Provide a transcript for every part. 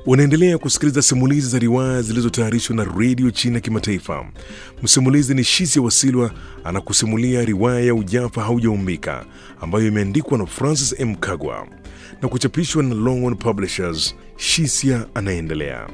Unaendelea kusikiliza simulizi za riwaya zilizotayarishwa na redio China Kimataifa. Msimulizi ni Shisia Wasilwa anakusimulia riwaya ya Ujafa Haujaumbika ambayo imeandikwa na Francis M. Kagwa na kuchapishwa na Longhorn Publishers. Shisia anaendelea.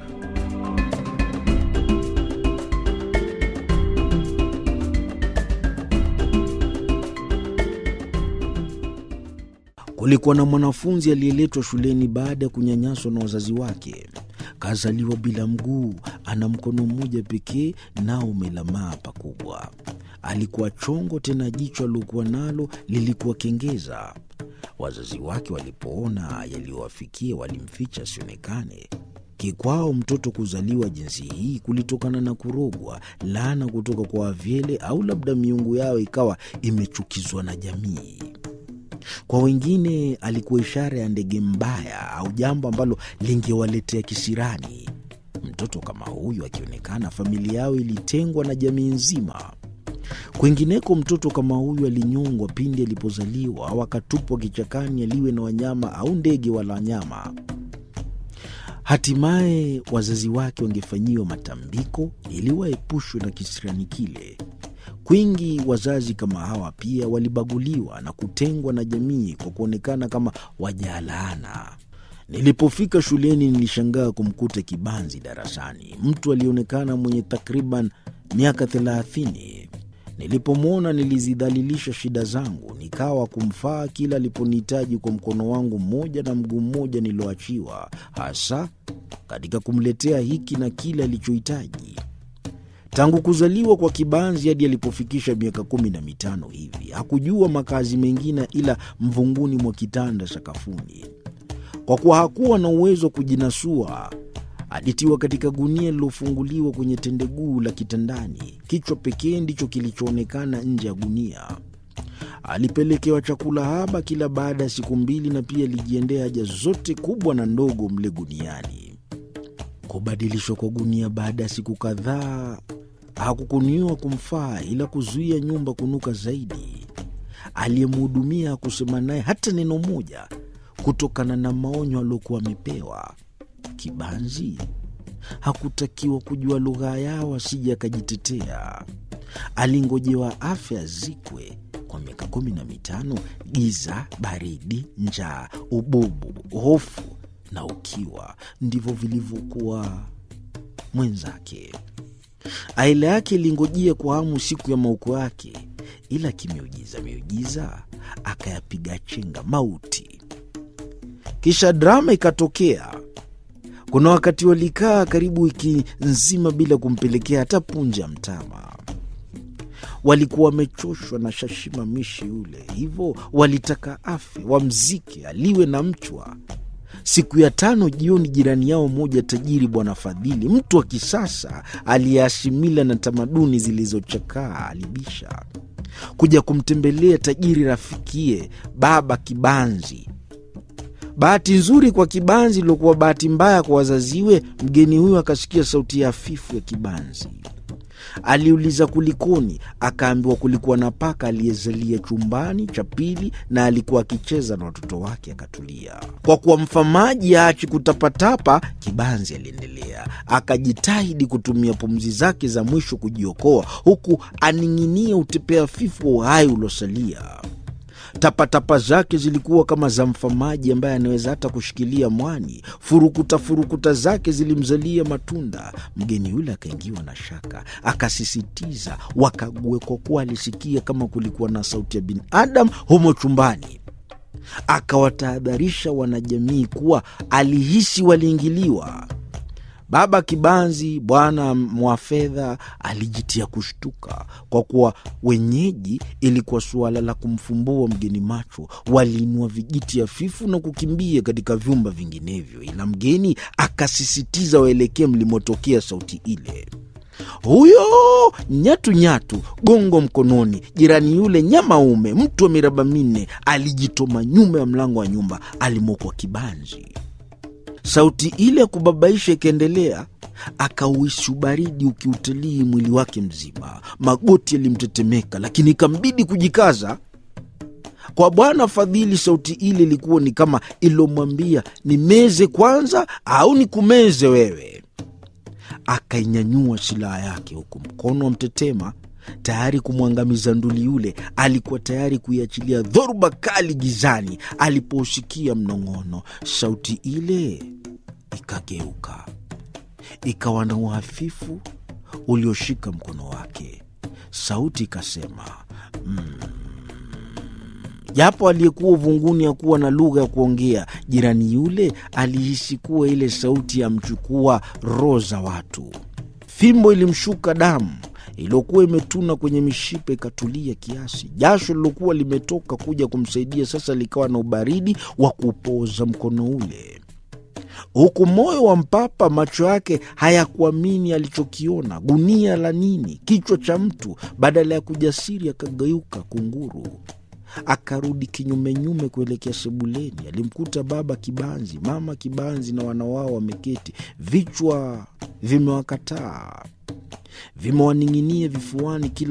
Kulikuwa na mwanafunzi aliyeletwa shuleni baada ya kunyanyaswa na wazazi wake. Kazaliwa bila mguu, ana mkono mmoja pekee, nao umelamaa pakubwa. Alikuwa chongo, tena jicho aliokuwa nalo lilikuwa kengeza. Wazazi wake walipoona yaliyowafikia, walimficha asionekane. Kikwao mtoto kuzaliwa jinsi hii kulitokana na kurogwa, laana kutoka kwa wavyele, au labda miungu yao ikawa imechukizwa na jamii. Kwa wengine alikuwa ishara ya ndege mbaya au jambo ambalo lingewaletea kisirani. Mtoto kama huyu akionekana, familia yao ilitengwa na jamii nzima. Kwingineko, mtoto kama huyu alinyongwa pindi alipozaliwa au akatupwa kichakani aliwe na wanyama au ndege wala wanyama. Hatimaye wazazi wake wangefanyiwa matambiko ili waepushwe na kisirani kile. Kwingi wazazi kama hawa pia walibaguliwa na kutengwa na jamii kwa kuonekana kama wajalaana. Nilipofika shuleni, nilishangaa kumkuta kibanzi darasani, mtu alionekana mwenye takriban miaka thelathini. Nilipomwona nilizidhalilisha shida zangu, nikawa kumfaa kila aliponihitaji kwa mkono wangu mmoja na mguu mmoja niloachiwa, hasa katika kumletea hiki na kile alichohitaji. Tangu kuzaliwa kwa kibanzi hadi alipofikisha miaka kumi na mitano hivi hakujua makazi mengine ila mvunguni mwa kitanda sakafuni. Kwa kuwa hakuwa na uwezo wa kujinasua, alitiwa katika gunia lilofunguliwa kwenye tendeguu la kitandani. Kichwa pekee ndicho kilichoonekana nje ya gunia. Alipelekewa chakula haba kila baada ya siku mbili, na pia alijiendea haja zote kubwa na ndogo mle guniani. Kubadilishwa kwa gunia baada ya siku kadhaa hakukuniwa kumfaa ila kuzuia nyumba kunuka zaidi. Aliyemhudumia hakusema naye hata neno moja kutokana na maonyo aliokuwa amepewa. Kibanzi hakutakiwa kujua lugha yao asije akajitetea. Alingojewa afya zikwe kwa miaka kumi na mitano. Giza, baridi, njaa, ububu, hofu na ukiwa ndivyo vilivyokuwa mwenzake. Aila yake ilingojea kwa hamu siku ya mauko yake, ila kimeujiza miujiza akayapiga chenga mauti. Kisha drama ikatokea. Kuna wakati walikaa karibu wiki nzima bila kumpelekea hata punje ya mtama. Walikuwa wamechoshwa na shashimamishi yule, hivyo walitaka afe, wamzike, aliwe na mchwa. Siku ya tano jioni, jirani yao mmoja tajiri, Bwana Fadhili, mtu wa kisasa aliyeashimila na tamaduni zilizochakaa, alibisha kuja kumtembelea tajiri rafikie Baba Kibanzi. Bahati nzuri kwa Kibanzi iliokuwa bahati mbaya kwa wazaziwe, mgeni huyo akasikia sauti ya hafifu ya Kibanzi. Aliuliza kulikoni, akaambiwa kulikuwa na paka aliyezalia chumbani cha pili na alikuwa akicheza na watoto wake. Akatulia. Kwa kuwa mfamaji aachi kutapatapa, Kibanzi aliendelea, akajitahidi kutumia pumzi zake za mwisho kujiokoa, huku aning'inia utepea fifu wa uhai uliosalia. Tapatapa zake zilikuwa kama za mfamaji ambaye anaweza hata kushikilia mwani. Furukuta furukuta zake zilimzalia matunda. Mgeni yule akaingiwa na shaka, akasisitiza wakague, kwa kuwa alisikia kama kulikuwa na sauti ya binadamu humo chumbani. Akawatahadharisha wanajamii kuwa alihisi waliingiliwa. Baba Kibanzi, bwana mwa fedha, alijitia kushtuka kwa kuwa wenyeji ilikuwa suala la kumfumbua mgeni macho. Waliinua vijiti hafifu na kukimbia katika vyumba vinginevyo, ila mgeni akasisitiza waelekee mlimotokea sauti ile. Huyo nyatu nyatu, gongo mkononi, jirani yule nyamaume, mtu wa miraba minne, alijitoma nyuma ya mlango wa nyumba alimokwa Kibanzi. Sauti ile ya kubabaisha ikaendelea, akauhisi ubaridi ukiutalii mwili wake mzima. Magoti yalimtetemeka, lakini ikambidi kujikaza. Kwa Bwana Fadhili, sauti ile ilikuwa ni kama ilomwambia nimeze kwanza au nikumeze wewe. Akainyanyua silaha yake, huku mkono wa mtetema tayari kumwangamiza nduli yule. Alikuwa tayari kuiachilia dhoruba kali gizani alipousikia mnong'ono. Sauti ile ikageuka, ikawa na uhafifu ulioshika mkono wake. Sauti ikasema japo mm, aliyekuwa uvunguni hakuwa na lugha ya kuongea, jirani yule alihisi kuwa ile sauti yamchukua roho za watu. Fimbo ilimshuka damu iliyokuwa imetuna kwenye mishipa ikatulia kiasi. Jasho lilokuwa limetoka kuja kumsaidia sasa likawa na ubaridi wa kupoza mkono ule, huku moyo wa mpapa, macho yake hayakuamini alichokiona. Gunia la nini? Kichwa cha mtu! Badala ya kujasiri, akageuka kunguru akarudi kinyumenyume kuelekea sebuleni. Alimkuta baba Kibanzi, mama Kibanzi na wana wao wameketi, vichwa vimewakataa, vimewaning'inia vifuani kila